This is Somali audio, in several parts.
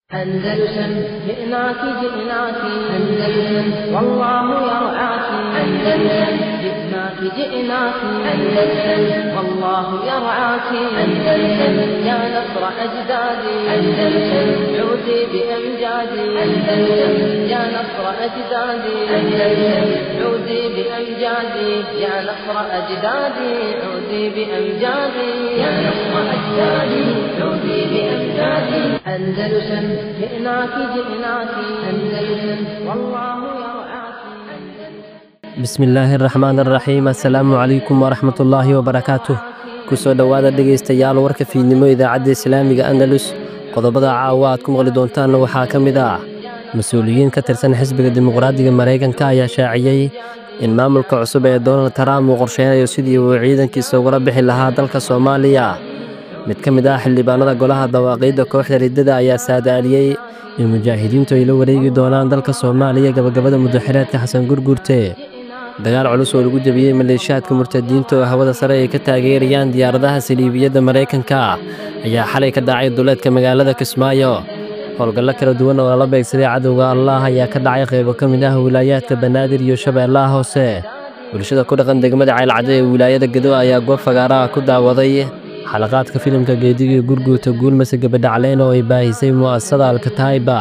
أندلسن جئناك جئناك أندلسن والله يرعاك أندلسن جئناك جئناك أندلسن والله يرعاك أندلسن يا نصر أجدادي أندلسن عودي بأمجادي أندلسن يا نصر أجدادي أندلسن عودي بأمجادي يا نصر أجدادي عودي بأمجادي يا نصر أجدادي عودي بأمجادي أندلسن جئناك جئناك أندلسن والله يرعاك bismillaahi araxmaan araxiim assalaamu calaykum waraxmatullaahi wabarakaatuh kusoo dhowaada dhegaystayaal warka fiidnimo idaacadda islaamiga andalus qodobada caawa aad ku maqli doontaanna waxaa ka mid ah mas-uuliyiin ka tirsan xisbiga dimuqraadiga maraykanka ayaa shaaciyey in maamulka cusub ee donald trump uu qorsheynayo sidii uu ciidankiisa ugala bixi lahaa dalka soomaaliya mid ka mid ah xildhibaanada golaha dawaaqiidda kooxda riddada ayaa saadaaliyey in mujaahidiintu ay la wareegi doonaan dalka soomaaliya gabagabada muddaxireedka xasan gurgurte dagaal culus oo lagu jebiyey maleeshiyaadka murtadiinta oo hawada sare ay ka taageerayaan diyaaradaha saliibiyadda maraykanka ayaa xalay ka dhacay duleedka magaalada kismaayo howlgallo kala duwan oo lala beegsaday cadowga allah ayaa ka dhacay qaybo ka mid ah wilaayaadka banaadir iyo shabeellaha hoose bulshada ku dhaqan degmada caylcaddo ee wilaayada gedo ayaa goob fagaaraha ku daawaday xalaqaadka filimka geedigii gurguuta guulmase gabadhacleyn oo ay baahisay mu'asasada alkataiba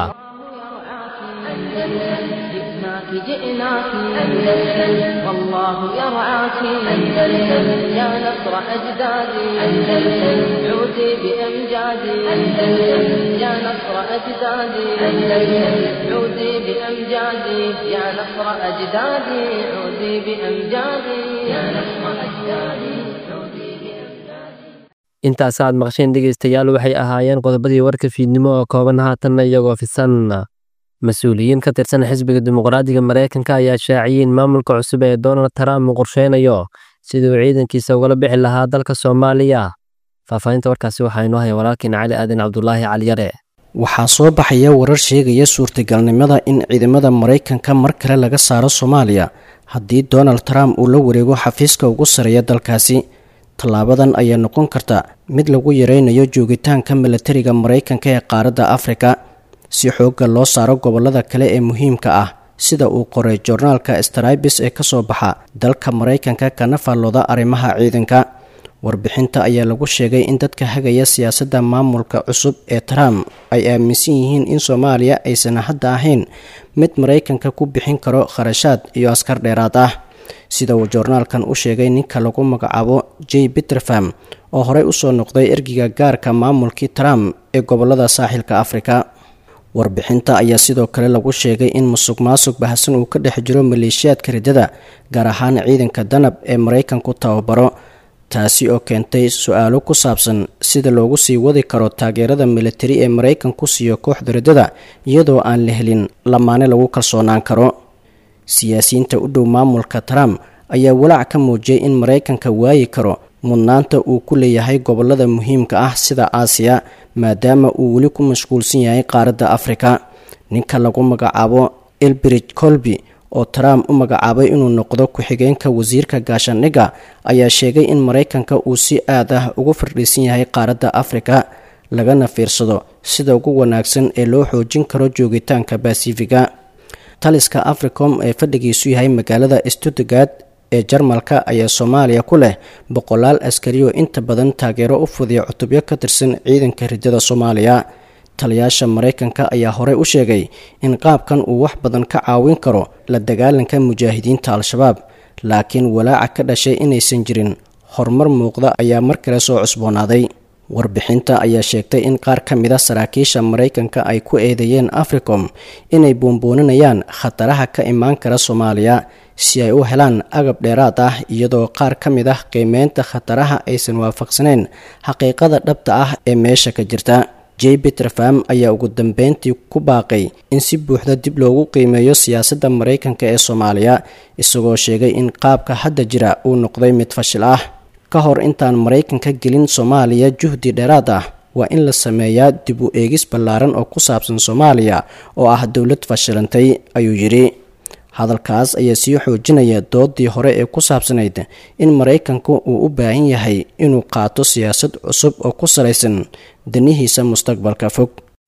جئناك جئناك أندلسن والله يرعاك أندلسن يا نصر أجدادي أندلسن عودي بأمجادي أندلسن يا نصر أجدادي أندلسن عودي بأمجادي يا نصر أجدادي عودي بأمجادي يا نصر أجدادي عودي بأمجادي intaas aad maqsheen dhegaystayaal waxay ahaayeen qodobadii warka fiidnimo oo kooban haatanna iyagoo fisan mas-uuliyiin ka tirsan xisbiga dimuqraadiga maraykanka ayaa shaaciyey in maamulka cusub ee donald trump uu qorsheynayo sidii uu ciidankiisa ugala bixi lahaa dalka soomaaliya faahfaahinta warkaasi waxaa inoo haya walaalkiin cali aadan cabdulaahi caliyare waxaa soo baxaya warar sheegaya suurtagalnimada in ciidamada maraykanka mar kale laga saaro soomaaliya haddii donald trump uu la wareego xafiiska ugu sareeya dalkaasi tallaabadan ayaa noqon karta mid lagu yareynayo joogitaanka milatariga maraykanka ee qaaradda afrika si xoogga loo saaro gobollada kale ee muhiimka ah sida uu qoray joornaalka stribis ee kasoo baxa dalka maraykanka kana faallooda arrimaha ciidanka warbixinta ayaa lagu sheegay in dadka hagaya siyaasadda maamulka cusub ee trump ay aaminsan yihiin in soomaaliya aysan hadda ahayn mid maraykanka ku bixin karo kharashaad iyo askar dheeraad ah sida uu joornaalkan u sheegay ninka lagu magacaabo j peterfam oo horey usoo noqday ergiga gaarka maamulkii trump ee gobolada saaxilka afrika warbixinta ayaa sidoo kale lagu sheegay in musuq maasuq bahasan uu ka dhex jiro maleeshiyaadka riddada gaar ahaan ciidanka danab ee maraykanku tababaro taasi oo keentay su-aalo ku saabsan sida loogu sii wadi karo taageerada militari ee maraykanku siiyo kooxda riddada iyadoo aan la helin lamaane lagu kalsoonaan karo siyaasiyiinta u dhow maamulka trump ayaa walaac ka muujiyay in maraykanka waayi karo mudnaanta uu ku leeyahay gobolada muhiimka ah sida aasiya maadaama uu weli ku mashquulsan yahay qaaradda afrika ninka lagu magacaabo elbridge colby oo trump u magacaabay inuu noqdo ku-xigeenka wasiirka gaashaandhigga ayaa sheegay in maraykanka uu si aad ah ugu fardhiisan yahay qaaradda afrika lagana fiirsado sida ugu wanaagsan ee loo xoojin karo joogitaanka basifiga taliska africom ee fadhigiisu yahay magaalada stuttgard ee jarmalka ayaa soomaaliya ku leh boqolaal askari oo inta badan taageero u fudiya cutubyo ka tirsan ciidanka riddada soomaaliya taliyaasha maraykanka ayaa horey u sheegay in qaabkan uu wax badan ka caawin karo la dagaalanka mujaahidiinta al-shabaab laakiin walaaca ka dhashay inaysan jirin horumar muuqda ayaa mar kale soo cusboonaaday warbixinta ayaa sheegtay in qaar ka mid a saraakiisha maraykanka ay ku eedeeyeen africom inay buunbuuninayaan khataraha ka imaan kara soomaaliya si ay u helaan agab dheeraad ah iyadoo qaar ka mid ah qiimeynta khataraha aysan waafaqsaneyn xaqiiqada dhabta ah ee meesha ka jirta j peterfam ayaa ugu dambeyntii ku baaqay in si buuxda dib loogu qiimeeyo siyaasadda maraykanka ee soomaaliya isagoo sheegay in qaabka hadda jira uu noqday mid fashil ah ka hor intaan maraykanka gelin soomaaliya juhdi dheeraad ah waa in la sameeyaa dib u eegis ballaaran oo ku saabsan soomaaliya oo ah dowlad fashilantay ayuu yidhi hadalkaas ayaa sii xoojinaya doodii hore ee ku saabsanayd in maraykanku uu u baahan yahay inuu qaato siyaasad cusub oo ku salaysan danihiisa mustaqbalka fog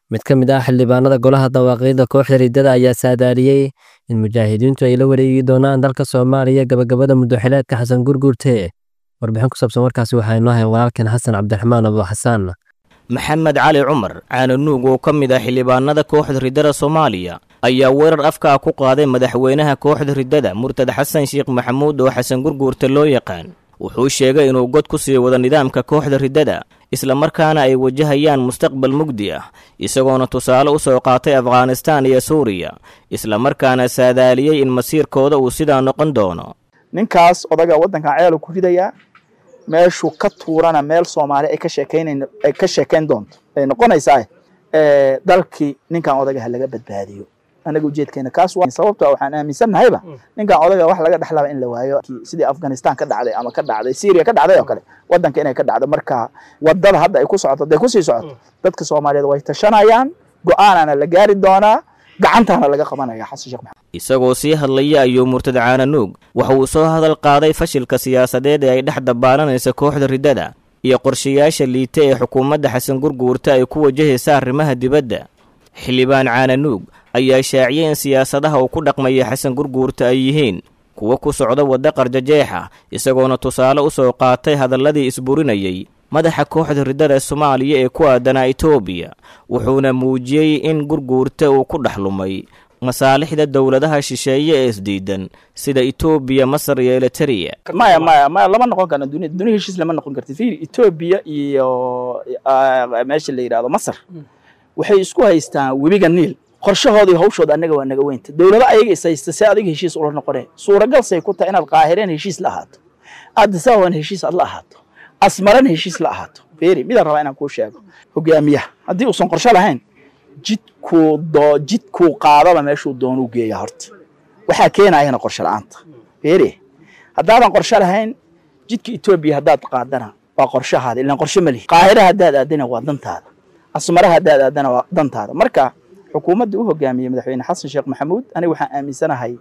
mid ka mid ah xildhibaanada golaha dawaaqiidda kooxda riddada ayaa saadaaliyey in mujaahidiintu ay la wareegi doonaan dalka soomaaliya gabagabada muddoxileedka xasan gurguurte warbixin ku saabsan warkaasi waxaa inoo hayn walaalkeen xasan cabdiraxmaan abu xasaan maxamed cali cumar caananuug oo ka mid ah xildhibaanada kooxda riddada soomaaliya ayaa weerar afka ah ku qaaday madaxweynaha kooxda riddada murtad xasan sheekh maxamuud oo xasan gurguurte loo yaqaan wuxuu sheegay inuu god ku sii wado nidaamka kooxda riddada islamarkaana ay wajahayaan mustaqbal mugdi ah isagoona tusaale u soo qaatay afghanistaan iyo suuriya islamarkaana saadaaliyey in masiirkooda uu sidaa noqon doono ninkaas odaga waddankan ceelu ku ridayaa meeshuu ka tuurana meel soomaali ay ka sheekaynayn ay ka sheekayn doonto ay noqonaysaa dalkii ninkan odaga ha laga badbaadiyo anaga ujeedkeena kaas waa sababto waxaan aaminsannahayba ninkan odaga wax laga dhexlaba in la waayo sidii afghanistan ka dhacday ama ka dhacday syria ka dhacday oo kale waddanka inay ka dhacdo marka wadada hadda ay ku socoto hadday kusii socoto dadka soomaaliyeed way tashanayaan go-aanana la gaari doonaa gacantaana laga qabanaya xasan sheekh maxamed isagoo sii hadlaya ayuu murtad caananuug waxa uu soo hadal qaaday fashilka siyaasadeed ee ay dhex dabaalanaysa kooxda riddada iyo qorshayaasha liita ee xukuumadda xasan gurguurta ay ku wajahaysa arrimaha dibadda xildhibaan caananuug ayaa shaaciyey in siyaasadaha uu ku dhaqmaya xasan gurguurta ay yihiin kuwo ku socda wadda qarjajeexa isagoona tusaale u soo qaatay hadalladii isburinayey madaxa kooxda riddada soomaaliya ee ku aadanaa etoobiya wuxuuna muujiyey in gurguurta uu ku dhex lumay masaalixda dowladaha shisheeye ee isdiidan sida etoobiya masar iyo eliteria maya maya maya lama noqon karna dunia dunia heshiis lama noqon karti fiiri etoobiya iyo meesha la yidhahdo masar waxay isku haystaan webiga niil qorshahooda iyo hawshooda annaga waa naga weynta dowlado ayaga is haysta see adiga heshiis ula noqoneen suuragal say ku tahay inaad qaahireen heshiis la ahaato addisaaban heshiis aad la ahaato asmaran heshiis la ahaato beeri midaan rabaa inaan kuu sheego hogaamiyaha haddii uusan qorsho lahayn jidkuu doo jidkuu qaadaba meeshuu doonuu geeya horta waxaa keenayana qorsho la-aanta beeri haddaadan qorsho lahayn jidka etoobiya haddaad qaadana waa qorshahaada ilaan qorsho ma lihi qaahira haddaad aadana waa dantaada asmara haddaad aadana waa dantaada marka xukuumadda u hogaamiyey madaxweyne xasan sheekh maxamuud aniga waxaan aaminsanahay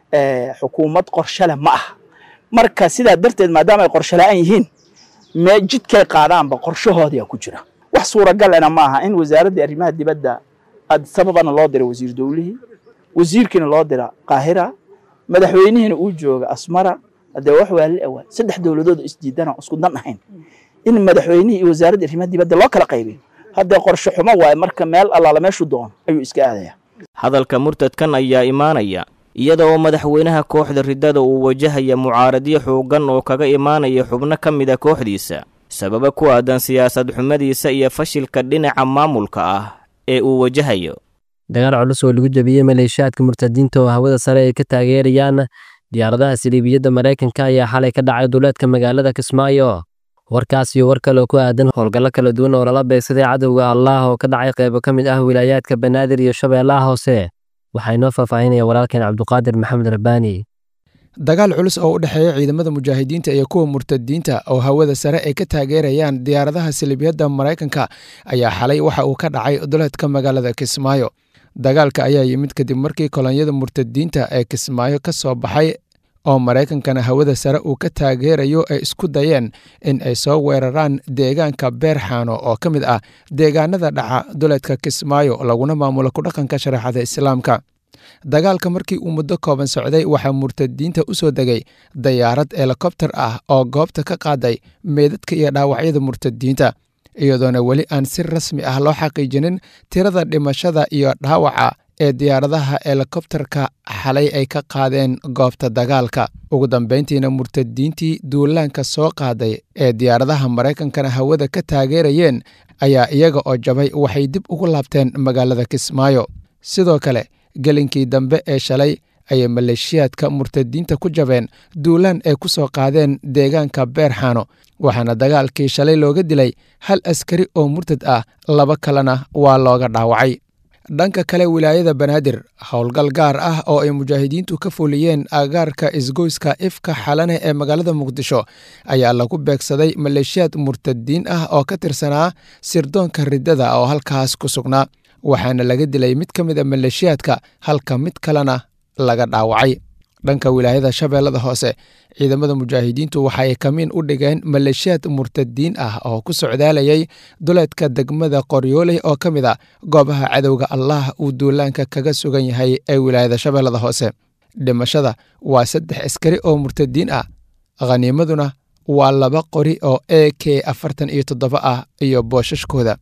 xukuumad qorsho leh ma aha marka sidaa darteed maadaama ay qorsho la-aan yihiin mee jidkay qaadaanba qorshahoodiyaa ku jira wax suuragalena ma aha in wasaaraddii arrimaha dibadda sababana loo dira wasiir dowlihii wasiirkiina loo dira qaahira madaxweynihiina uu jooga asmara hadee wax waali awaa saddex dowladood isdiidana isku dan ahayn in madaxweynihii iyo wasaaradda arrimaha dibadda loo kala qaybiyo haddee qorshe xumo waaye marka meel allaala meeshuu doono ayuu iska aadaya hadalka murtadkan ayaa imaanaya iyada oo madaxweynaha kooxda riddada uu wajahaya mucaaradyo xooggan oo kaga imaanaya xubno ka mid a kooxdiisa sababa ku aadan siyaasad xumadiisa iyo fashilka dhinaca maamulka ah ee uu wajahayo dagaal culus oo lagu jabiyey maleeshiyaadka murtadiinta oo hawada sare ay ka taageerayaan diyaaradaha siliibiyadda maraykanka ayaa xalay ka dhacay duleedka magaalada kismaayo warkaas iyo war kale oo ku aadan howlgallo kala duwan oo lala beegsaday cadowga allaah oo ka dhacay qaybo ka mid ah wilaayaadka banaadir iyo shabeellaha hoose waxaa inoo faahfaahinaya walaalkeen cabduqaadir maxamed rabbaani dagaal culus oo u dhexeeya ciidamada mujaahidiinta iyo kuwa murtadiinta oo hawada sare ay ka taageerayaan diyaaradaha silibiyadda maraykanka ayaa xalay waxa uu ka dhacay duleedka magaalada kismaayo dagaalka ayaa yimid kadib markii kolonyada murtadiinta ee kismaayo ka soo baxay oo maraykankana hawada sare uu ka taageerayo ay isku dayeen in ay soo weeraraan deegaanka beerxaano oo ka mid ah deegaanada dhaca duleedka kismaayo laguna maamulo kudhaqanka shareecada islaamka dagaalka markii uu muddo kooban socday waxaa murtadiinta u soo degay dayaarad helikobter ah oo goobta ka qaaday meedadka iyo dhaawacyada murtadiinta iyadoona weli aan si rasmi ah loo xaqiijinin tirada dhimashada iyo dhaawaca ee diyaaradaha helikobterka xalay ay ka qaadeen goobta dagaalka ugu dambayntiina murtadiintii duulaanka soo qaaday ee diyaaradaha maraykankana hawada ka taageerayeen ayaa iyaga oo jabay waxay dib ugu laabteen magaalada kismaayo sidoo kale gelinkii dambe ee shalay ayay maleeshiyaadka murtadiinta ku jabeen duulaan ay ku soo qaadeen deegaanka beerxaano waxaana dagaalkii shalay looga dilay hal askari oo murtad ah laba kalena waa looga dhaawacay dhanka kale wilaayada banaadir howlgal gaar ah oo ay mujaahidiintu ka fuliyeen agaarka isgoyska ifka xalane ee magaalada muqdisho ayaa lagu beegsaday maleeshiyaad murtadiin ah oo ka tirsanaa sirdoonka riddada oo halkaas ku sugnaa waxaana laga dilay mid ka mid a maleeshiyaadka halka mid kalena laga dhaawacay dhanka wilaayada shabeellada hoose ciidamada mujaahidiintu waxa ay kamiin u dhigeen maleeshiyaad murtadiin ah oo ku socdaalayay duleedka degmada qoryooley oo ka mid a goobaha cadowga allah uu duulaanka kaga sugan yahay ee wilaayada shabeellada hoose dhimashada waa saddex askari oo murtadiin ah khaniimaduna waa laba qori oo e k afartan iyo toddoba ah iyo boosashkooda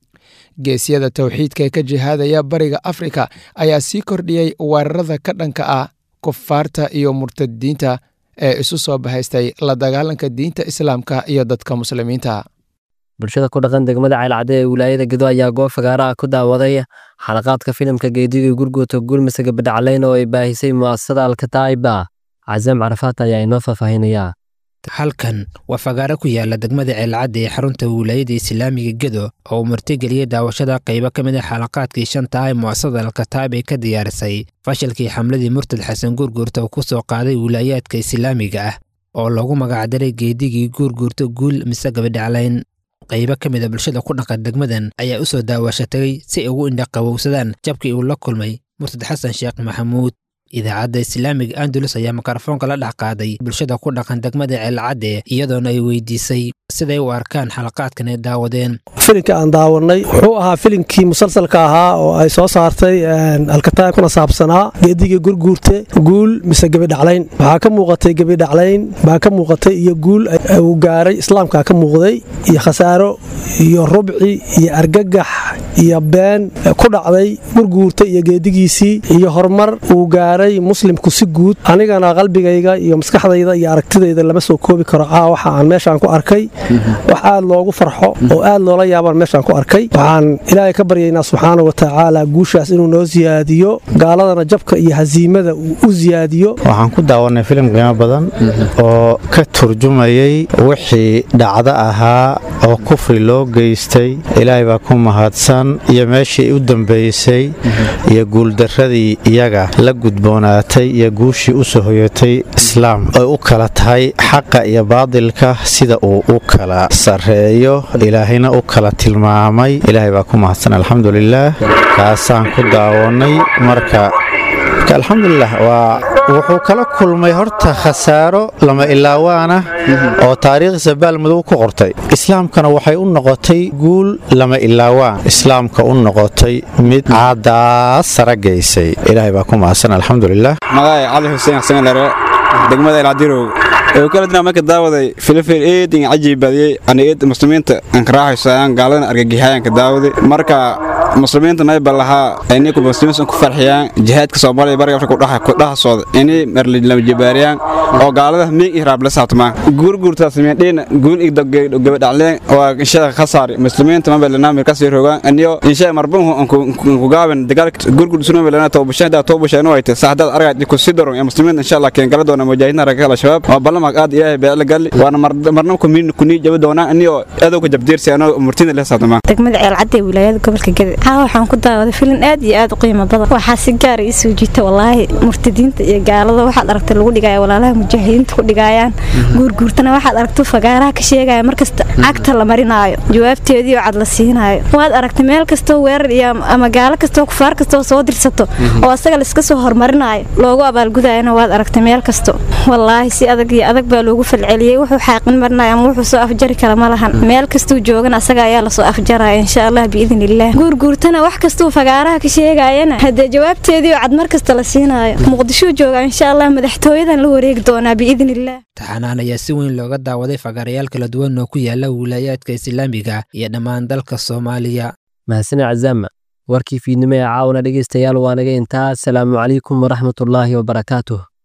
geesyada towxiidka ee ka jihaadaya bariga afrika ayaa sii kordhiyey weerarada ka dhanka ah kufaarta iyo murtadiinta ee isu soo bahaystay la dagaalanka diinta islaamka iyo dadka muslimiinta bulshada ku dhaqan degmada ceylcadde ee wilaayada gedo ayaa goob fagaara ah ku daawaday xalaqaadka filimka geediga gurguuta guulmase gabadhacleyn oo ay baahisay mu'asasada alkataa'iba casaam carafaat ayaa inoo faahfaahinayaa halkan waa fagaaro ku yaala degmada ceelcadda ee xarunta wilaayada islaamiga gedo oo uu martigeliyey daawashada qaybo ka mid a xalaqaadkii shanta ee mu'asasada alkataab ay ka diyaarisay fashilkii xamladii murtad xasan guurguurta uu ku soo qaaday wilaayaadka islaamiga ah oo loogu magacdaray geedigii guurguurta guul mise gabadhaclayn qaybo ka mid a bulshada ku dhaqan degmadan ayaa u soo daawashatay si ay ugu indhaqabowsadaan jabkii uu la kulmay murtad xasan sheekh maxamuud idaacadda islaamiga andalus ayaa mikrofoonka la dhex qaaday bulshada ku dhaqan degmada ceelcadde iyadoona ay weydiisay siday u arkaan xalaqaadkan ay daawadeen filimka aan daawanay wuxuu ahaa filimkii musalsalka ahaa oo ay soo saartay alkataab kuna saabsanaa geedigii gurguurte guul mise gebidhaclayn waxaa ka muuqatay gebidhaclayn baa ka muuqatay iyo guul uu gaaray islaamka ka muuqday iyo khasaaro iyo rubci iyo argagax iyo been ku dhacday gurguurta iyo geedigiisii iyo horumar uu gaaray muslimku si guud anigana qalbigayga iyo maskaxdayda iyo aragtidayda lama soo koobi karo caa waxa aan meeshaan ku arkay wax aad loogu farxo oo aad loola yaabaan meeshaan ku arkay waxaan ilaahay ka baryaynaa subxaana wa tacaala guushaas inuu noo siyaadiyo gaaladana jabka iyo hasiimada uu u siyaadiyo waxaan ku daawanay filim qiimo badan oo ka turjumayay wixii dhacdo ahaa oo kufri loo geystay ilaahay baa ku mahadsan iyo meeshii u dambaysay iyo guuldarradii iyaga la gudboonaatay iyo guushii u soo hoyatay islaam ay u kala tahay xaqa iyo baadilka sida uu u kala sarreeyo ilaahayna u kala tilmaamay ilaahay baa ku mahadsan alxamdulilaah kaasaan ku daawannay marka alxamdulilah waa wuxuu kala kulmay horta khasaaro lama ilaawaana oo taariikhdiisa baalmadow ku qortay islaamkana waxay u noqotay guul lama ilaawaan islaamka u noqotay mid caadaas sara gaysay ilaahay baa ku mahadsan alxamdulilah magaay cali xuseen xasanlare degmada ilcadirow ee kala dina marka daawaday filifil eedin cajiib badiyey ana eed muslimiinta aan ka raaxaysayaan gaaladana argagixayaan ka daawaday marka muslimiinta mayba lahaa inay ku muslimiinta ku farxiyaan jihaadka Soomaaliya bariga Afrika dhaxa ku dhaxa sooda inay marli lama jibaariyaan oo gaalada miig ihraab la saabtamaan gurgurta sameeyeen guul ig gabadhacleen oo insha khasaar muslimiinta ma balana meel ka sii rogaan aniyo insha marbun ku gaaban dagaalka gurgur sunu balana toobashada toobashada way tahay saxdad aragay ku sidaro ee muslimiinta insha Allah keen gala doona mujaahidiina raga la shabaab oo balama aad ilaahay baa la gal waana marna ku miin ku nii jaba doona aniyo adow ka jabdiirsi anoo murtina la saabtamaan degmada ceel cadde wilaayada gobolka Gaday haa waxaan ku daawaday filim aad iyo aad u qiimo badan waxaa si gaar ah isoo jiita wallaahi murtadiinta iyo gaalada waxaad aragtay lagu dhigaya walaalaha mujaahidiinta ku dhigayaan guurguurtana waxaad aragtay fagaaraha ka sheegaya markasta cagta la marinaayo jawaabteedii oo cad la siinaayo waad aragtay meel kastoo weerar iyo ama gaalo kastoo kufaar kastoo soo dirsato oo asaga la iska soo hormarinayo loogu abaalgudayana waad aragtay meel kasto wallaahi si adag iyo adag baa loogu falceliyey wuxuu xaaqin marinaya ama wuxuu soo afjari kara ma lahan meel kastuu joogana asaga ayaa lasoo afjaraya insha allah biidn illah guurguurtana wax kastuu fagaaraha ka sheegayana haddee jawaabteedii oo cad mar kasta la siinaayo muqdishuu jooga insha allah madaxtooyadan la wareegi doonaa biidn illah taxanaan ayaa si weyn looga daawaday fagaarayaal kala duwan oo ku yaala wilaayaadka islaamiga iyo dhammaan dalka soomaaliya mahadsane cazaama warkii fiidnimo ee caawana dhegaystayaal waa naga intaa asalaamu calaykum waraxmatullaahi wabarakaatuh